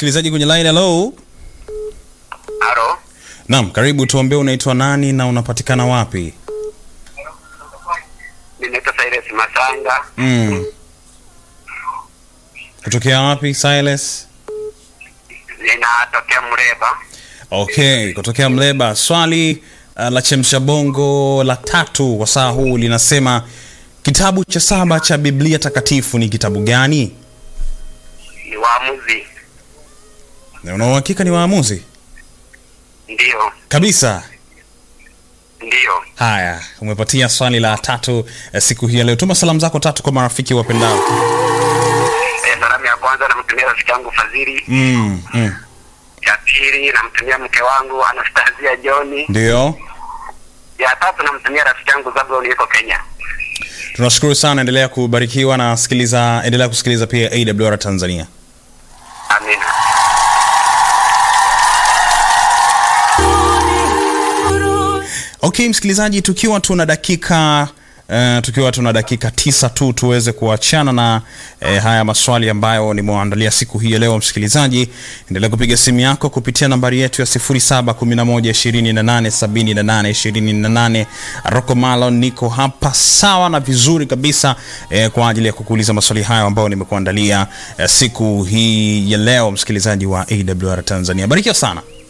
msikilizaji kwenye line. Hello. Halo, Naam, karibu. Tuambie unaitwa nani na unapatikana wapi? ninaitwa Cyrus Masanga, Mm. Kutokea wapi Silas? ninatokea Mreba. Okay, kutokea Mleba. Swali uh, la chemsha bongo la tatu kwa saa huu linasema kitabu cha saba cha Biblia takatifu ni kitabu gani? Ni waamuzi, Na una uhakika ni waamuzi? ndiyo Kabisa. ndiyo. Haya, umepatia swali la tatu eh, siku hii ya leo. Tuma salamu zako tatu kwa marafiki wapendao. E, salamu ya kwanza namtumia rafiki yangu Fadhili, Mm, mm. ya pili namtumia mke wangu Anastasia Johni, Ndio. ya tatu namtumia rafiki yangu Zabulon yuko Kenya. Tunashukuru sana, endelea kubarikiwa na sikiliza, endelea kusikiliza pia AWR Tanzania. Amina. Okay, msikilizaji, tukiwa tuna dakika Uh, tukiwa tuna dakika tisa tu tuweze kuachana na eh, haya maswali ambayo nimewaandalia siku hii ya leo. Msikilizaji, endelea kupiga simu yako kupitia nambari yetu ya 0711287828. Rocco Malon niko hapa sawa na vizuri kabisa eh, kwa ajili ya kukuuliza maswali hayo ambayo nimekuandalia eh, siku hii ya leo, msikilizaji wa AWR Tanzania. Barikiwa sana.